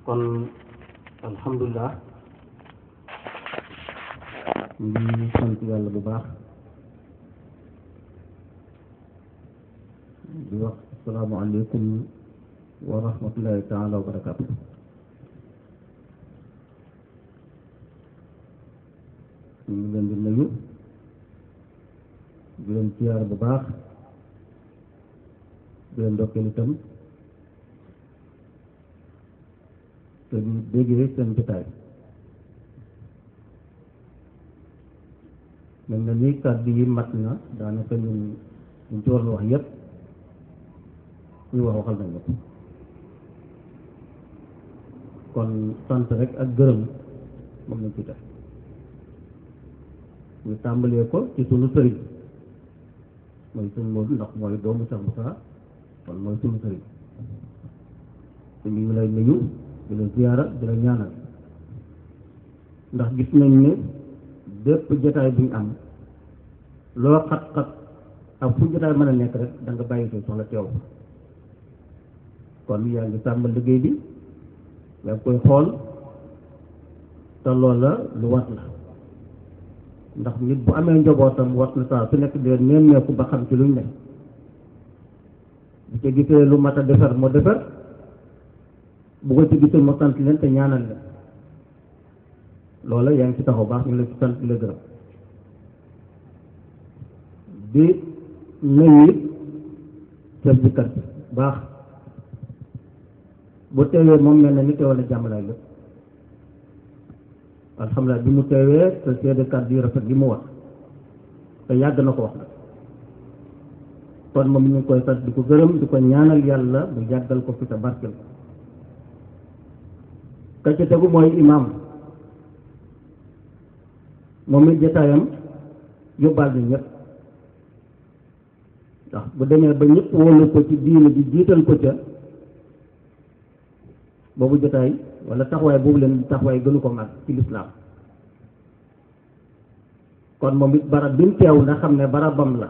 kon alhamdulilah ñu ngi sant yàlla bu baax di wax asalaamaaleykum wa rahmatullahi taala wa barakaatu ñu ngi leen di nuyu di leen siyaar bu baax di leen ndokkeel itam te di déggee seen jotaay mel na ni kàddu yi mat na daanaka ñun ñu ci waroon wax yépp kuy wax waxal nañ ko kon sant rek ak gërëm moom lañ ci def ñu tàmbalee ko ci sunu sëriñ mooy sunu Moodu ndax mooy doomu Cheikh Moussa kon mooy sunu sëriñ te ñu ngi lay nuyu di la ziyaara di la ñaanal ndax gis nañ ne bépp jotaay bu ñu am loo xat-xat ak fu jotaay mën a nekk rek da nga bàyyi say soxla teew kon yaa ngi sàmm liggéey bi yaa ngi koy xool te loola lu wat la ndax nit bu amee njabootam wat na saa su nekk di leen nemmeeku ba xam ci luñ ne bu ca gisee lu mat a defar moo defar bu ko ci gisee mu sant leen te ñaanal leen loola yaa ngi ci taxaw baax ñu la ci sant la gërëm di nuyu it chef bi kat baax bu teewee moom mel na ni teewal na jàmmalaay lépp alhamdulilah bi mu teewee te seede kàddu yu rafet li mu wax te yàgg na ko wax nag kon moom ñu ngi koy sant di ko gërëm di ko ñaanal yàlla bu yàggal ko fi te barkel ko ka ca tegu mooy imaam moom it jotaayam yóbbaal na ñëpp ndax bu demee ba ñëpp wóolu ko ci diine ji jiital ko ca boobu jotaay wala taxawaay boobu leen taxawaay gënu ko mag ci lislaam kon moom it barab bi mu teew nga xam ne barabam la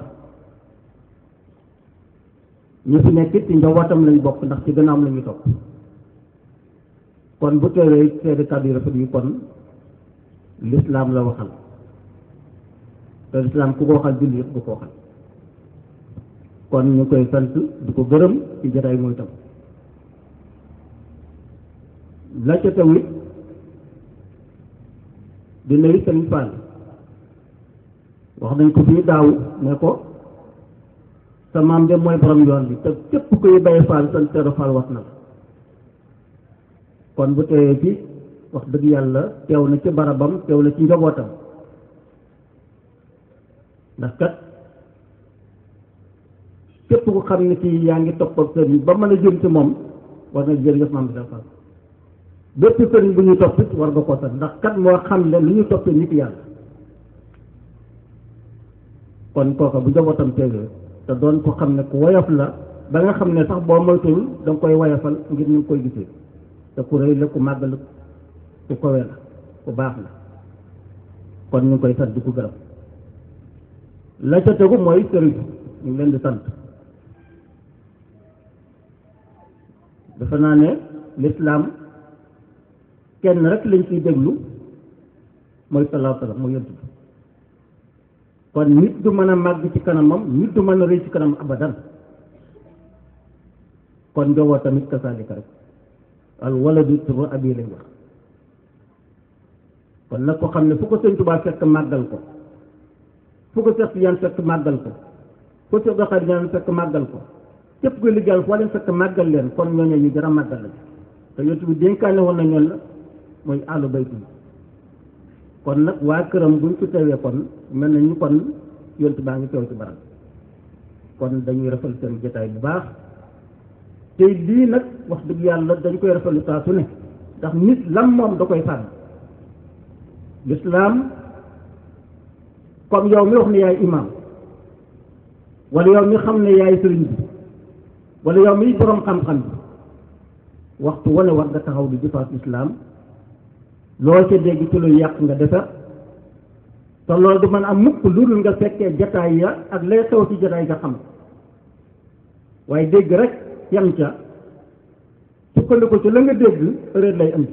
ñu fi nekk ci njabootam lañ bokk ndax ci gën a am la ñu topp kon bu teewee seede kàddu yu rafet yi kon lislaam la waxal te lislaam ku ko waxal julli yëpp du ko waxal kon ñu koy sant di ko gërëm ci jotaay mooy tam la ca tamit di nuyu Sëriñ Fall wax nañ ko fii daaw ne ko sa maam de mooy borom yoon bi te képp kuy bay Fall sant Seeru Fall wax na la kon bu teewee ci wax dëgg yàlla teew na ci barabam teew na ci njabootam ndax kat képp ku xam ne ci yaa ngi topp ak sëriñ ba mën a jëm ci moom war nga jërëjëf maam bi dafa bépp sëriñ bu ñuy topp war nga ko sant ndax kat moo xam ne lu ñu toppee nit yàlla kon kooka bu njabootam teewee te doon ko xam ne ku woyof la ba nga xam ne sax boo moytuwul da nga koy woyofal ngir ñu ngi koy gisee te ku rëy la ku màgg la ku kowe la ku baax la kon ñu ngi koy sant di ko gërëm la ca tegu mooy sëriñ ñu ngi leen di sant dafa naa ne lislaam kenn rek lañ ciy déglu mooy salaahu salaam mooy yonent bi kon nit du mën a màgg ci kanamam nit du mën a rëy ci kanam abadan kon njowoo tamit kasaalika rek al waladu turu abi lay wax kon nag ko xam ne fu ko sëñ Tuubaa fekk màggal ko fu ko fekk yan fekk màggal ko fu ko doxal yan fekk màggal ko képp kuy liggéeyal foo leen fekk màggal leen kon ñooñu ñu gën a màggal la te yonent bi dénkaane woon na ñoon la mooy àllu baytu kon nag waa këram buñ ci teewee kon mel na ñu kon yonent baa ngi teew ci barab kon dañuy rafetlu seen jotaay bu baax te lii nag wax dëgg yàlla dañ koy rafetlu saa su ne ndax nit lam moom da koy sàmm lislaam comme yow mi wax ne yaay imam wala yow mi xam ne yaay sëriñ bi wala yow mi boroom xam-xam bi waxtu wane war nga taxaw di jëfaat islaam loo ca dégg ci lu yàq nga defar te loolu du mën am mukk lu dul nga fekkee jataay ya ak lay xew ci jataay nga xam waaye dégg rek yam ca sukkandiku ci la nga dégg réer lay indi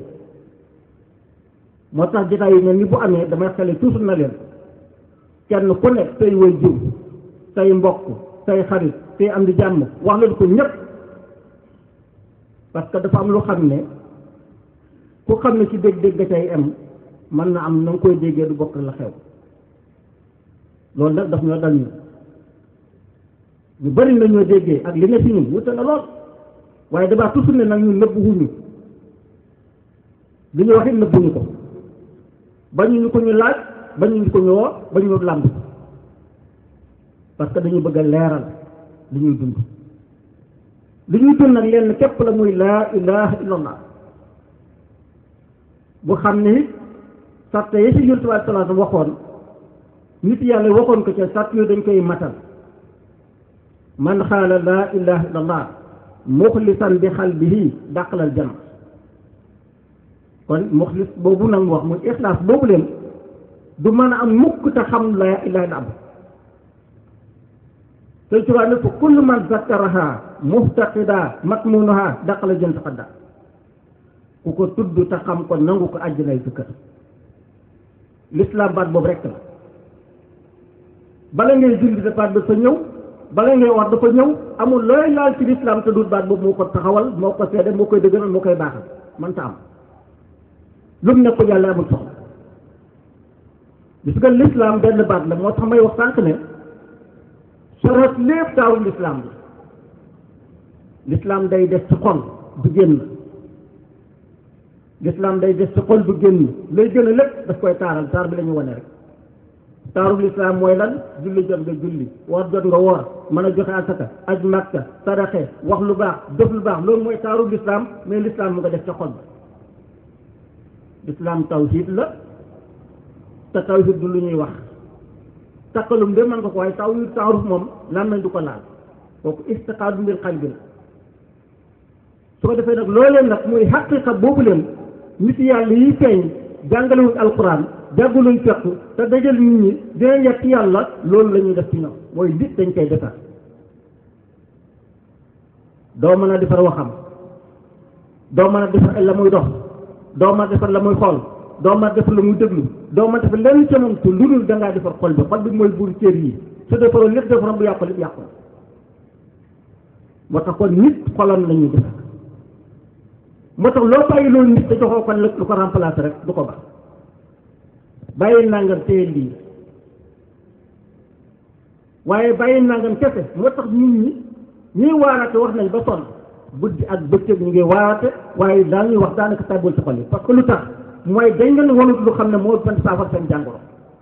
moo tax jotaay yu mel ni bu amee damay xale toujours na leen kenn ku ne say way jiw say mbokk say xarit say am di jàmm wax leen ko ñëpp parce que dafa am lu xam ne ku xam ne ci dégg-dégg ga cay am mën na am na nga koy déggee du bokk la xew loolu nag daf ñoo dal ñu ñu bari na ñoo déggee ak li ne ci ñun wute na lool waaye damaa toujours ne nag ñu nëbb wuñu li ñu wax it nëbbuñu ko bañu ñu ko ñu laaj bañu ñu ko ñu woo bañu ñu làmb parce que dañu bëgg a leeral li ñuy dund li ñuy dund nag lenn képp la muy laa ilaha illallah bu xam ne it sàtte yi ci yonent bi salaatu waxoon nit yàlla waxoon ko ca sàtt yooyu dañ koy matal man xaala laa ilaha illallah muxlisan bi xalbihi dàqalal janna kon muxlis boobu nag wax muy ixlaas boobu leen du mën a am mukk te xam laa ilaha illa te tubaab ne fa kullu man zakkaraha muftaqida matmunuha dàqala jën taqadda ku ko tudd te xam ko nangu ko àjjanay dëkkat l'islam baat boobu rekk la bala ngay julli baat dafa ñëw bala ngay wax dafa ñëw amul looy laal ci l'islam te dut baat boobu moo ko taxawal moo ko seede moo koy dëgëral moo koy baaxal man ta am lu mu nekkul yàlla amul soxla gis nga l'islam benn baat la moo tax may wax sànq ne soros lépp taawul l'islam bi l'islam day des ci xol du génn l'islam day des ci xol du génn lay gën a lépp daf koy taaral taar bi la ñu wane rek taarul lislaam mooy lan julli jot nga julli woor jot nga woor mën a joxe asaka aj makka sadaxe wax lu baax def lu baax loolu mooy taarul lislaam mais lislaam mu nga def ca xol ba lislaam tawhid la te tawhid du lu ñuy wax takkalum de mën nga ko waaye tawhid taaruf moom lan nañ du ko laal kooku istiqaadu mbir xal bi la su ko defee nag loolee nag muy xaqiqa boobu leen nit yàlla yi feeñ jàngalewuñ alquran jàggaluñ fekk te dajal nit ñi dina yegg ci yàlla loolu la ñuy def ci ñoom mooy nit dañ koy defar doo mën a defar waxam doo mën a defar la muy dox doo mën a defar la muy xool doo mën a defar la muy déglu doo mën a defar lenn ca moom te lu dul da ngaa defar xol bi xol bi mooy buur cër yi su defaroo lépp defaroon bu yàqu lépp yàqu moo tax kon nit xolam la ñuy defar moo tax loo bàyyi loolu nit te joxoo ko lépp lu ko remplacer rek du ko baax bàyyi nangam téye lii waaye bàyyi nangam kese moo tax nit ñi ñuy waaraate wax nañ ba sonn guddi ak bëccëg ñu ngi waaraate waaye daal ñuy wax daanaka tàbbal ci xol yi parce que lu tax mooy dañ leen wanut lu xam ne moo ban saafara seen jàngoro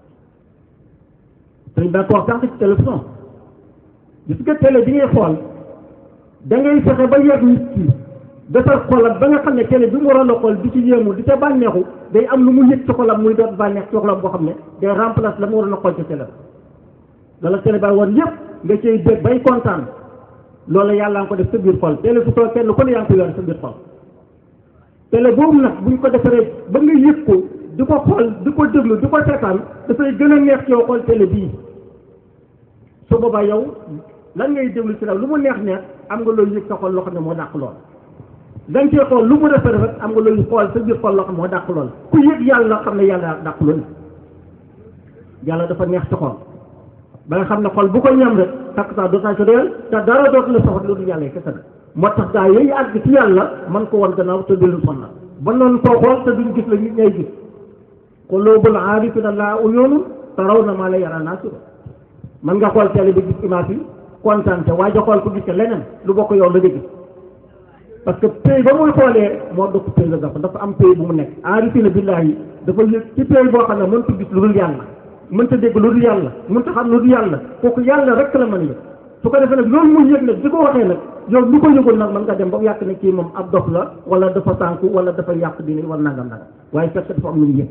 dañ daa ko wax sànq ci télévision gis nga télé bi ngay xool da ngay fexe ba yegg nit ki defar xolam ba nga xam ne télé bi mu waroon a xool di ci yéemu di ca bànneexu day am lu mu yëg ci xolam muy doon bànneex ci xolam boo xam ne day remplace la mu waroon a xool ci télé ba lala télé ba woon yëpp nga cay dégg bay kontaan loolu yàlla nga ko def sa biir xol télé fu soo kenn ku ne yaa ngi ko yore sa biir xol télé boobu nag buñ ko defaree ba nga yëg ko di ko xool di ko déglu di ko seetaan dafay gën a neex ci yow xool télé bii su boobaa yow lan ngay déglu ci la lu mu neex neex am nga loolu yëg sa xol loo xam ne moo dàq lool dañ cee xool lu mu defee rek am nga loolu xool sa biir xol loo xam moo dàq lool ku yëg yàlla xam ne yàlla dàq loolu yàlla dafa neex ci xol ba nga xam ne xol bu ko ñam rek takk saa dootaa ci doyal te dara dootu la soxla lu dul yàlla kese nag moo tax gaa yooyu àgg ci yàlla man ko wan gannaaw te dul sonna ba noonu koo xool te duñ gis la nit ñay gis quluubul aarifiina laa uyuunun tarawna maa laa yaraa naas man nga xool télé bi gis image yi kontaan te waaye xool ko gis leneen lu bokk yow la nga gis parce que pays ba muy xoolee moo dëkk pays la dafa dafa am pays bu mu nekk aarifina billahi dafa yëg ci pays boo xam ne mënta gis lu dul yàlla mënta dégg lu dul yàlla mënta xam lu dul yàlla kooku yàlla rek la mën a yëg su ko defee nag loolu muy yëg nag di ko waxee nag yow lu ko yëgul nag mën nga dem ba mu yàq ne kii moom ab dof la wala dafa sànku wala dafa yàq dina wala nangam nangam waaye fekk dafa am lu mu yëg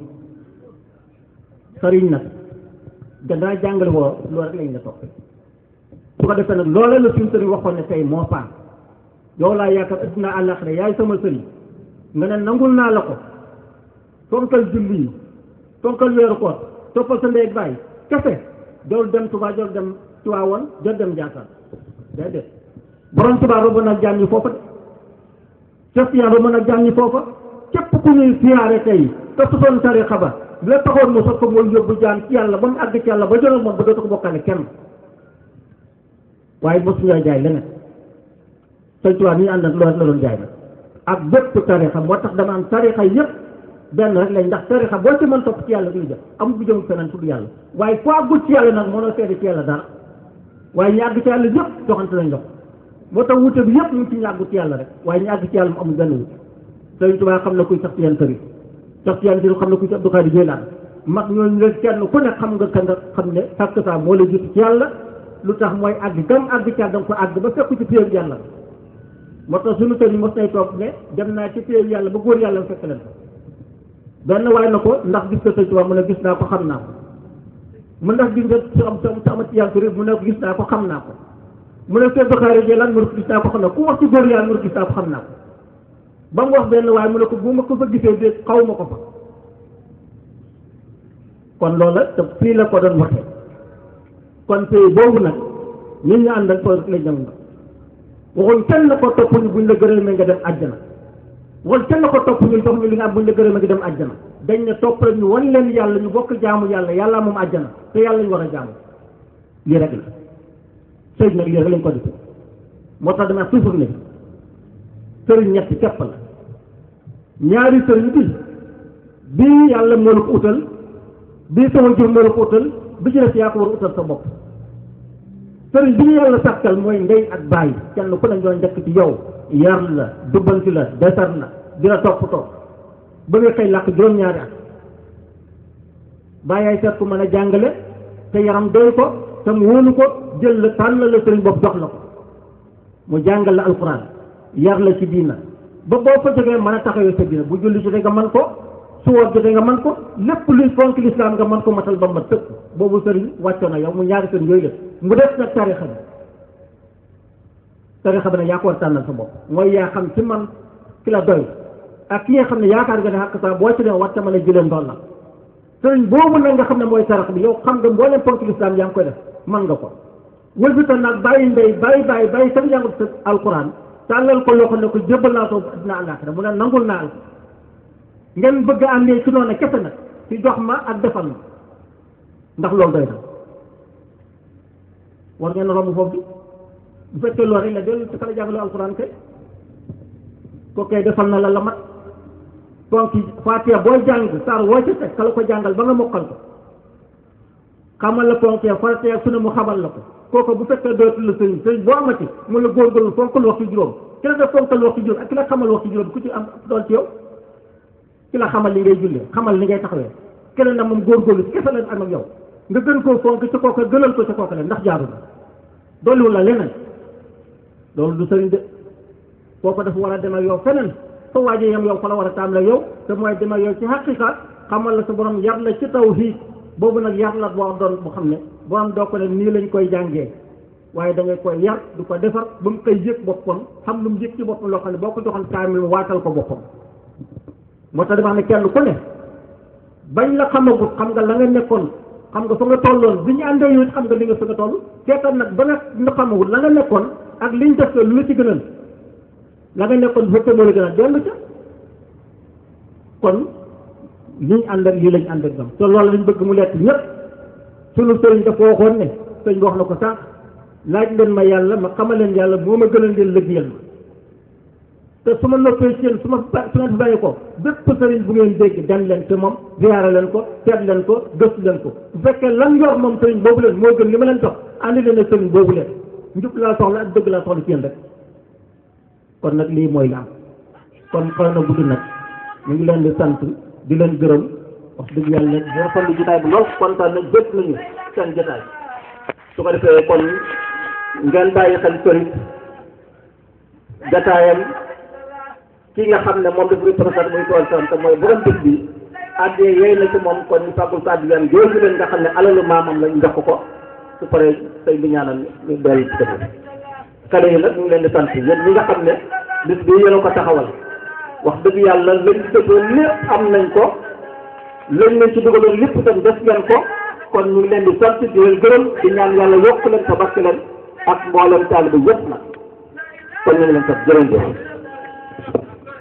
sëriñ nag gannaaw jàngale woo loolu rek lañ la topp su ko defee nag loola la suñu sëriñ waxoon ne tey moo paan yow laa yaakaar addina àllaaxira yaay sama sëriñ nga ne nangul naa la ko fonkal julli yi fonkal weeru koor toppal sa ndey ak bàyyi kese jool dem Tuubaa jool dem Tiwaawan jool dem Njaasaan déedéet borom Tuubaa robo nag jaam yi foofu de Cheikh Tidiane ba mën a jàngi foofa képp ku ñuy siyaare tey te su doon tarixa ba la taxoon mu soog ko mooy yóbbu jaan ci yàlla ba mu àgg ci yàlla ba jëloon moom ba dootu ko bokkale kenn waaye mosuñoo jaay leneen sëñ Tuubaa ni ñu ànd ak loolu la doon jaay nag ak bépp tarixa moo tax dama am tarixa yëpp benn rek lañ ndax tarixa boo ci mën topp ci yàlla duy def amul bu jëm feneen tudd yàlla waaye foo àggul ci yàlla nag mënoo seede ci yàlla dara waaye ñu àgg ci yàlla yëpp joxante lañ dox moo tax wute bi yëpp ñu ngi ci ñu àggu ci yàlla rek waaye ñu àgg ci yàlla mu amul benn wute sëñ Tuubaa xam na kuy sax ci yan tëri sax ci yan tëri xam na kuy ci Abdou Khadre Jeylaan mag ñooñu leen kenn ku ne xam nga kan nga xam ne fàkk saa moo la jiitu ci yàlla lu tax mooy àgg gam àgg ci yàlla da nga ko àgg ba fekk ci péew yàlla moo tax suñu sëñ mos nay toog ne dem naa ci péew yàlla ba góor yàlla fekk leen benn waay na ko ndax gis nga sëñ Tuubaa mu ne gis naa ko xam naa ko mu ndax gis nga su am su amat ci yàlla mu ne ko gis naa ko xam naa ko mu ne Seydou Bakary Jeylaan mu ne ko gis naa ko xam naa ko ku wax ci góor yàlla mu ne ko gis naa ko xam naa ko ba mu wax benn waaye mu ne ko bu ma ko fa gisee de xaw ma ko fa kon loola te fii la ko doon waxee kon tey boobu nag nit ñu àndal foofu rek lañ dem nga waxuñ kenn la ko topp ñu buñ la gërëmee nga dem àjjana waxuñ kenn la ko topp ñu jox ñu li nga am buñ la gërëmee nga dem àjjana dañ ne topp rek ñu wan leen yàlla ñu bokk jaamu yàlla yàlla moom àjjana te yàlla ñu war a jaamu lii rek la sëy nag lii rek lañ ko defee moo tax dama toujours ne sëriñ ñetti képp la ñaari sëriñ bi bii yàlla moo la ko utal bii sama jur moo la ko utal bi ci def yaa ko war a utal sa bopp sëriñ bi ñu yàlla sàkkal mooy ndey ak bàyyi kenn ku ne ñoo njëkk ci yow yar la dubbanti la desar la dina toppatoo ba nga xëy làkk juróom-ñaari at bàyyaay seet ku mën a jàngale te yaram doy ko te mu wóolu ko jël la tànn la sëriñ bopp jox la ko mu jàngal la alxuraan yar la ci diina ba boo fa jógee mën a taxawee sa diina bu julli jotee nga man ko su woor jotee nga man ko lépp luy fonk lislaam nga man ko matal ba ma tëkk boobu sëriñ wàccoo na yow mu ñaari sëriñ yooyu la mu def nag tarixa bi tarixa bi nag yaa ko war tànnal sa bopp mooy yaa xam ci man ki la doy ak ki nga xam ne yaakaar nga ne xàq saa boo ci ne war ta mën a jëlee ndool la sëriñ boobu nag nga xam ne mooy tarixa bi yow xam nga mbooleem fonk lislaam yaa ngi koy def man nga ko wëlbita nag bàyyi ndey bàyyi bàyyi bàyyi sax jàngut sa alquran tàllal ko loxo ne ko jébbal naa ko dina àllaaxira mu ne nangul naa la ngeen bëgg a àndee ci noonu kese nag ci jox ma ak defal ma ndax loolu doy na war ngeen romb foofu bi bu fekkee loolu rek la dellu ci kala jàngale alquran kay ko kay defal na la la mat donc Faatiha booy jàng saar woo ca teg kala ko jàngal ba nga mokkal ko xamal la ponk ya Faatiha su ne mu xamal la ko kooku bu fekkee dootul la sëriñ sëriñ boo amati mu la góorgóorlu fonkal waxtu juróom ki la def fonkal waxtu juróom ak ki la xamal waxtu juróom ku ci am doon ci yow ki la xamal li ngay jullee xamal li ngay taxawee keneen na moom góorgóorlu ci kese leen ak yow nga gën koo fonk ci kooka gënal ko ci kooka leen ndax jaaru na dolliwul la leneen loolu du sëriñ de kooku dafa war a dem ak yow feneen fa waaje yam yow fa la war a taam la yow te mooy dem ak yow ci xaqiqa xamal la sa borom yar la ci tawhiid boobu nag yar la boo doon bu xam ne borom doo ko ne nii lañ koy jàngee waaye da ngay koy yar du ko defar ba mu koy yëg boppam xam lu mu yëg ci boppam loo xam ne boo ko joxoon kaamil waatal ko boppam moo tax dama ne kenn ku ne bañ la xamagut xam nga la nga nekkoon xam nga fa nga tolloon bi ñu àndee yow xam nga li nga fa nga toll seetal nag ba nga nga xamagut la nga nekkoon ak liñ def lu la ci gënal la nga nekkoon bu fekkee moo la gënal dellu ca kon liñ ànd ak lii lañ ànd ak ñoom te loolu lañ bëgg mu lekk ñëpp sunu sëriñ dafa waxoon ne sëriñ bi wax na ko sànq laaj leen ma yàlla ma xamal leen yàlla moo ma gënal leen liggéeyal ma te su ma noppee ci yéen su ma su ma bàyyi ko bépp sëriñ bu ngeen dégg dem leen te moom ziyaara leen ko seet leen ko gëstu leen ko bu fekkee lan yor moom sëriñ boobu leen moo gën li ma leen jox àndi leen ak sëriñ boobu leen njub laa soxla ak dëgg laa soxla ci yéen rek kon nag lii mooy la am kon xëy na gudd nag ñu ngi leen di sant di leen gërëm wax dëgg yàlla di rafetlu jotaay bi lool kontaan nañ bët nañu seen jotaay su ko defee kon ngeen bàyyi xel sëriñ jotaayam ki nga xam ne moom daf représenté muy tool sam te mooy borom bés bi addee yooyu na ci moom kon ñu fàggul ko addiyam jooju leen nga xam ne alalu maamam lañ jox ko su paree sëy bi ñaanal ñu dellu ci kër kale yi nag ñu ngi leen di sant yéen ñi nga xam ne bis bi yéen a ko taxawal wax dëgg yàlla lañ ci dëggoon lépp am nañ ko lañ leen ci dugaloon lépp itam def ngeen ko kon ñu ngi leen di sant di leen gërëm di ñaan yàlla yokk leen te barke leen ak mboolem taalibe yëpp nag kon ñu ngi leen sant jërëjëf